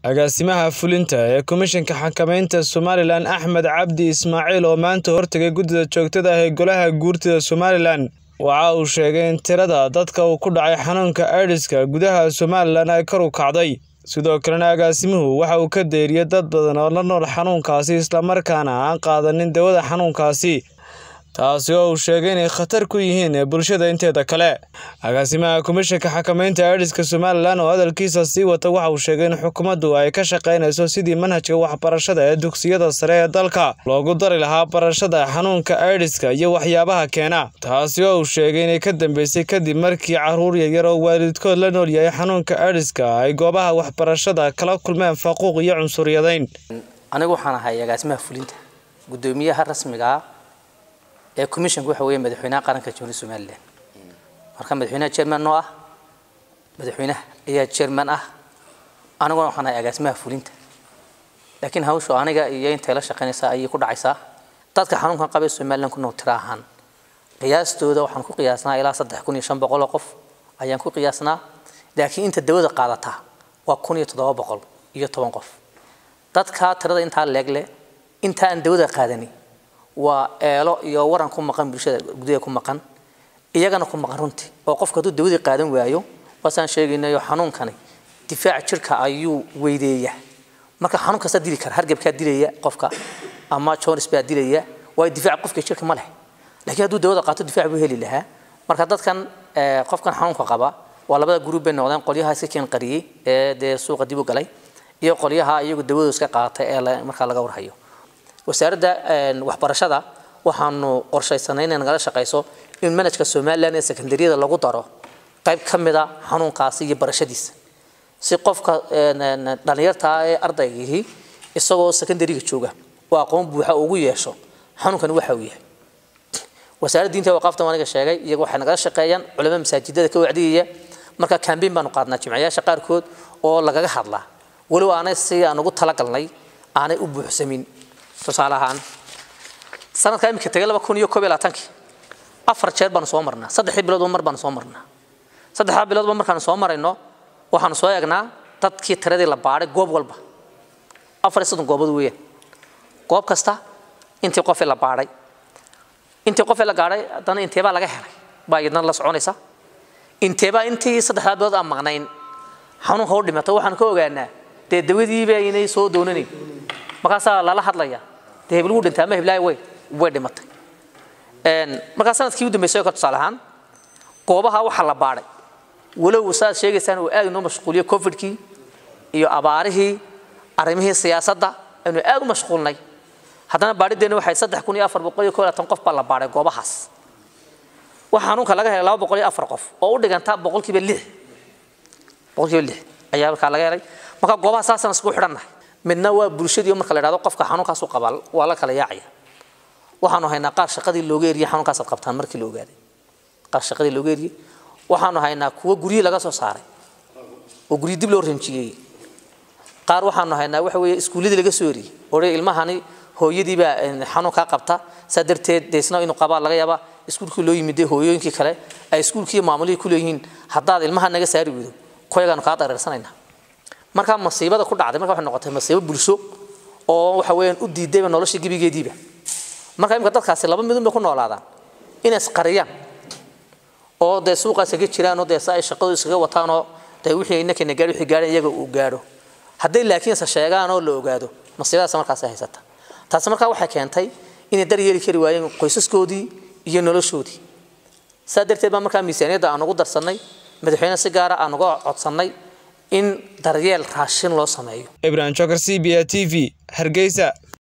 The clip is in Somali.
agaasimaha fulinta ee komishanka xakamaynta somalilan axmed cabdi ismaaciil oo maanta hortegay guddida joogtada ah ee golaha guurtida somalilan waxa uu sheegay in tirada dadka uu ku dhacay xanuunka aidiska gudaha somalilan ay kor u kacday sidoo kalena agaasimuhu waxa uu ka deeriyey dad badan oo la nool xanuunkaasi islamarkaana aan qaadanin dawada xanuunkaasi taasi oo uu sheegay inay khatar ku yihiin bulshada inteeda kale agaasimaha komishanka xakamaynta aidiska somalilan oo hadalkiisa sii wata waxa uu sheegay in xukuumaddu ay ka shaqaynayso sidii manhajka waxbarashada ee dugsiyada sare ee dalka loogu dari lahaa barashada xanuunka aidiska iyo waxyaabaha keena taasi oo uu sheegay inay ka dambeysay kadib markii caruur yaryar oo waalidkood la nool yahay xanuunka aidiska ay goobaha waxbarashada kala kulmeen faquuq iyo cunsuryadayn anigu waxaan ahay agaasimaha fulinta guddoomiyaha rasmiga ee commissionka waxa weeye madaxweynaha qaranka jamhuuriyadda somalilan marka madaxweynaha chairman noo ah madaxweynaha ayaa chairman ah aniguna waxaan ahay agaasimaha fulinta laakiin hawshu aniga iyo intay la shaqaynaysaa ayay ku dhacaysaa dadka xanuunkan qabay somalilan ku nool tira ahaan qiyaastooda waxaan ku qiyaasnaa ilaa saddex kun iyo shan boqol oo qof ayaan ku qiyaasnaa laakiin inta dawada qaadataa waa kun iyo toddoba boqol iyo toban qof dadka tirada intaa leegle inta aan dawada qaadani waa eelo iyo waran ku maqan bulshada gudaha ku maqan iyagana ku maqan runtii oo qofka hadduu dawadii qaadan waayo waasaan sheegaynayo xanuunkani difaaca jirka ayuu weydeeya marka xanuun kasta dili kara hargabkaa dilaya qofka ama jones baa dilaya waayo difaaca qofka jirka ma leh laakiin hadduu dawada qaato difaac buu heli lahaa marka dadkan qofkan xanuunka qaba waa labada gruub bay noqdeen qolyaha iska keen qariyey ee dee suuqa dib u galay iyo qolyaha iyagu dawadu iska qaatay ee markaa laga warhayo wasaaradda waxbarashada waxaanu qorshaysanay inay nagala shaqayso in manajka somalilan ee secondaryada lagu daro qayb ka mida xanuunkaasi iyo barashadiisa si qofka dhallinyarta ee ardaygihii isagoo secondaryga jooga oo aqoon buuxa ugu yeesho xanuunkani waxa uu yahay wasaaradda diinta waqaafta aniga sheegay iyaga waxay nagala shaqeeyaan culamada masaajidada ka wacdiyaya marka cambaign baanu qaadnaa jimciyaasha qaarkood oo lagaga hadlaa walow aanay si aan ugu talagalnay aanay u buuxsamin tusaale ahaan sanadka iminka tegay laba kun iyo koob iyo labaatankii afar jeer baanu soo marnaa saddexdii biloodba mar baanu soo marnaa saddexdaa biloodba markaanu soo marayno waxaanu soo eegnaa dadkii tiradii la baadhay goob walba afar iyo soddon goobood weeyaan goob kasta intii qofee la baadhay intii qofee la gaadhay haddana inteebaa laga helay baa iyadna la soconaysa inteebaa intii saddexdaa bilood aan maqnayn xanuunka u dhimato waxaanu ka ogaanaa dee dawadiiba inay soo doonanayn markaasaa lala hadlaya dee hebel wuu dhintay ama heblaay way way dhimatay markaa sanadkii u dambeysay oo kale tusaale ahaan goobaha waxaa la baadhay walow saaad sheegaysaan uu aad inoo mashquuliyo covidkii iyo abaarihii arrimihii siyaasadda aynu aad u mashquulnay haddana baadhideena waxay saddex kun iyo afar boqol iyo koo labaatan qof baa la baadhay goobahaas waxa xanuunka laga helay laba boqol iyo afar qof oo u dhiganta boqolkiiba lix boqolkiiba lix ayaa markaa laga helay marka goobaha saasaan isku xidhannahay midna waa bulshadii marka la idhahdo qofka xanuunkaasu qabaa waa la kala yaacaya waxaanu haynaa qaar shaqadii looga eriyey xanuunkaasaad qabtaan markii la ogaaday qaar shaqadii looga eriyey waxaanu haynaa kuwo guryihii laga soo saaray oo guryi dib loo ranjiyey qaar waxaanu haynaa waxa weeye iskuulladii laga soo eriyey odhay ilmahani hooyadiibaa xanuunkaa qabta saa darteed deesna inuu qabaa laga yaabaa iskuulkii loo yimid hooyooyinkii kale ay iskuulkii maamulihii ku leeyihiin haddaad ilmaha naga saari weydo koyagaanu kaa dareersanaynaa markaa masiibada ku dhacday marka waxay noqotay masiibo bulsho oo waxa weeyaan u diidayba nolosha gebigeediiba marka imika dadkaasi laba midun bay ku noolaadaan inay isqariyaan oo dee suuqaas kaga jiraan oo dee sa ay shaqadu iskaga wataanoo dee wixii innakana gaadhi wixii gaadhan iyaga uu gaadho hadday laakiin se sheegaan oo la ogaado masiibadaas markaas haysata taasi markaa waxay keentay inay daryeeli kari waayeen qoysaskoodii iyo noloshoodii saa darteed baa markaa miisaaniyadda aan ugu darsannay madaxweyne si gaara aan uga codsannay in daryeel raashin loo sameeyo ibrahim jokar c b a t v hargeysa